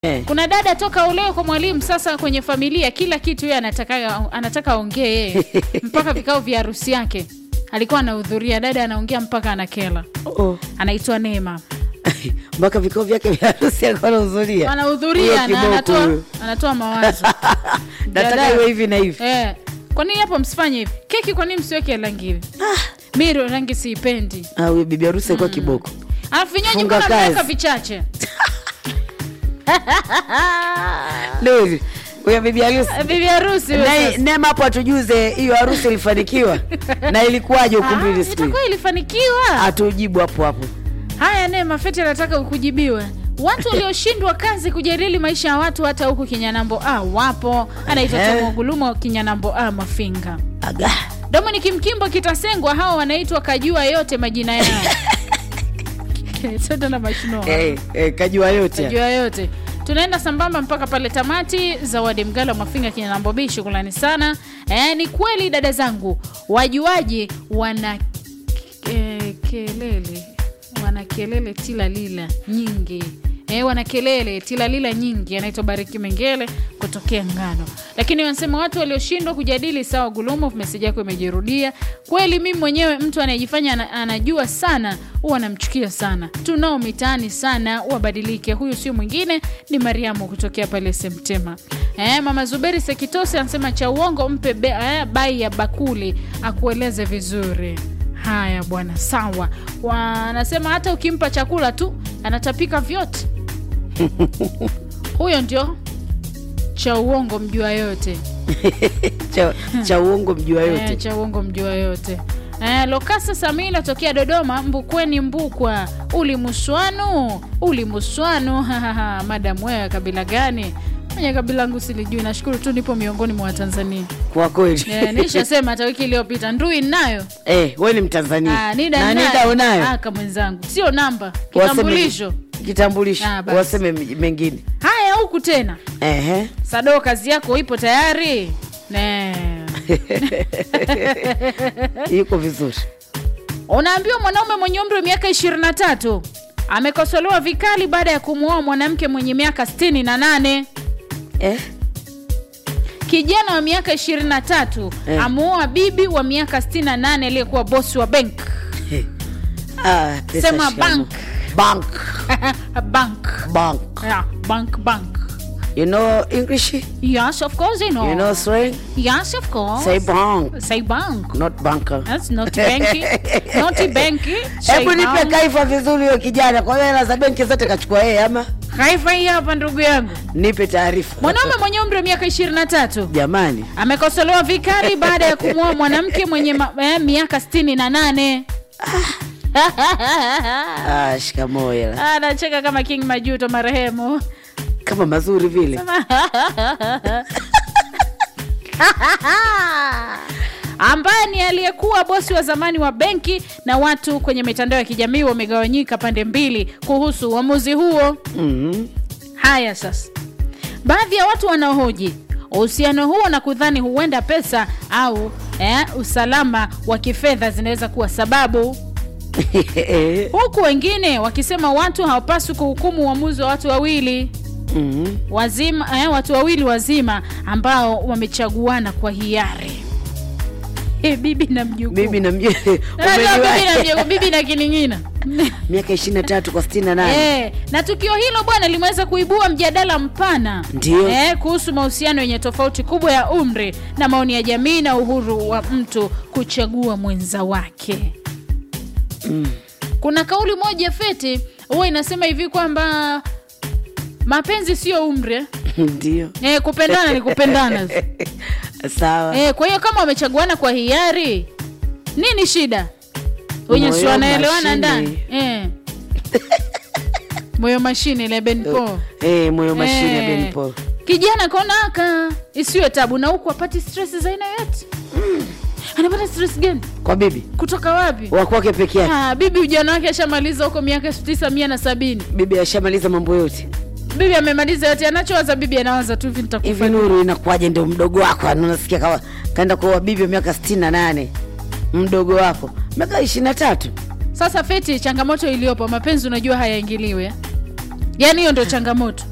Eh. kuna dada toka uleo kwa mwalimu sasa kwenye familia kila kitu yeye anataka anataka aongee yeye mpaka vikao vya harusi yake alikuwa anahudhuria dada anaongea mpaka anakela Oh. anaitwa neema mpaka vikao vyake vya harusi alikuwa anahudhuria. Huyo anahudhuria na kiboko anatoa, huyo. anatoa mawazo nataka Dada. iwe hivi na hivi eh, kwa nini hapo msifanye hivi keki kwa nini msiweke rangi hivi mi rangi siipendi Ah, huyo bibi harusi alikuwa kiboko alafu vinywaji Funga mbona kazi. mnaweka vichache leo hivi huyo bibi harusi bibi harusi huyo Na- sasa. nema hapo atujuze hiyo harusi ilifanikiwa na ilikuwaje Ah, ukumbini siku hiyo? itakuwa ilifanikiwa atujibu hapo hapo haya Neema Feti anataka kujibiwa. Watu walioshindwa kazi kujadili maisha ya watu hata huku Kinyanambo A wapo. Anaitwa Ehe. Tomo Gulumo Kinyanambo A Mafinga. aga Dominic Mkimbo Kitasengwa, hao wanaitwa kajua yote majina yao. Sote na mashino. eh, eh, kajua yote Kajua yote. Tunaenda sambamba mpaka pale tamati. Zawadi Mgalo Mafinga Kinyanambo B, shukrani sana. Eh, ni kweli dada zangu, wajuaji wana eh, kelele wana kelele tilalila nyingi E, wana kelele tilalila nyingi anaitwa bariki mengele kutokea ngano lakini wanasema watu walioshindwa kujadili sawa gulumo meseji yako imejirudia kweli mimi mwenyewe mtu anayejifanya ana- anajua sana huwa anamchukia sana tunao mitaani sana wabadilike huyu sio mwingine ni mariamu kutokea pale semtema e, mama zuberi sekitose anasema cha uongo mpe be, eh, bai ya bakuli akueleze vizuri haya bwana sawa wanasema hata ukimpa chakula tu anatapika vyote huyo ndio cha uongo mjua yote cha, cha uongo mjua yote Eh, cha uongo mjua yote Eh, lokasa samina tokea dodoma mbukweni mbukwa ulimuswanu ulimuswanu hahaha. madam wewe kabila gani mwenye kabila langu silijui nashukuru tu nipo miongoni mwa watanzania kwa kweli eh, nishasema hata wiki iliyopita ndui nayo eh, we ni mtanzania Ah, nida na nayo. nida unayo Aka mwenzangu sio namba Waseme- kitambulisho kitambulisho Ah, basi. waseme m- mengine haya huku tena Ehe. sado kazi yako ipo tayari ne yuko vizuri unaambiwa mwanaume mwenye umri wa miaka 23 amekosolewa vikali baada ya kumwoa mwanamke mwenye miaka 68 eh? kijana wa miaka 23 Eh. amuoa bibi wa miaka 68 aliyekuwa bosi wa bank ah, pesa Sema shikamoo. bank. bank bank bank yeah, bank bank you know english yes of course you know, you know slang yes of course say bank say bank not banker That's not banky. not banky. Say hebu nipe bank. kaifa vizuri huyo kijana kwa hiyo hela za benki zote kachukua yeye ama Haifa hii hapa ndugu yangu. nipe taarifa Mwanaume mwenye umri wa miaka 23 jamani amekosolewa vikali baada ya kumwoa mwanamke mwenye ma, eh, miaka 68. ah, shikamoo hela Anacheka kama King Majuto marehemu. kama mazuri vile ambaye ni aliyekuwa bosi wa zamani wa benki na watu kwenye mitandao ya kijamii wamegawanyika pande mbili kuhusu uamuzi huo. mm Haya sasa, baadhi ya watu wanaohoji uhusiano huo na kudhani huenda pesa au eh, usalama wa kifedha zinaweza kuwa sababu, huku wengine wakisema watu hawapaswi kuhukumu uamuzi wa watu wawili mm wazima eh, watu wawili wazima ambao wamechaguana kwa hiari. Eh, bibi na mjukuu. bibi na mje Unajua bibi na umejua mjukuu, bibi na kining'ina miaka ishirini na tatu kwa sitini na nane Eh, na tukio hilo bwana limeweza kuibua mjadala mpana Ndio. eh, kuhusu mahusiano yenye tofauti kubwa ya umri na maoni ya jamii na uhuru wa mtu kuchagua mwenza wake. Mm. Kuna kauli moja feti huwa inasema hivi kwamba mapenzi sio umri eh. ndio Eh, kupendana ni kupendana. sawa eh, kwa hiyo kama wamechaguana kwa hiari, nini shida? Wenye si Moyo wanaelewana mashine. ndani eh. moyo mashine ile benpo eh, moyo mashine Eh. Ben Paul. kijana konaka isiwe tabu na huku apati stress za aina yote anapata stress gani kwa bibi kutoka wapi wakwake peke yake Ah, bibi ujana wake ashamaliza huko miaka tisa mia na sabini bibi ashamaliza mambo yote bibi amemaliza yote anachowaza bibi anawaza tu hivi hivi nitakufa nuru inakuwaje ndio mdogo wako Yaani unasikia kawa kaenda kuoa bibi wa miaka sitini na nane mdogo wako miaka ishirini na tatu sasa feti changamoto iliyopo mapenzi unajua hayaingiliwe yaani hiyo ndio changamoto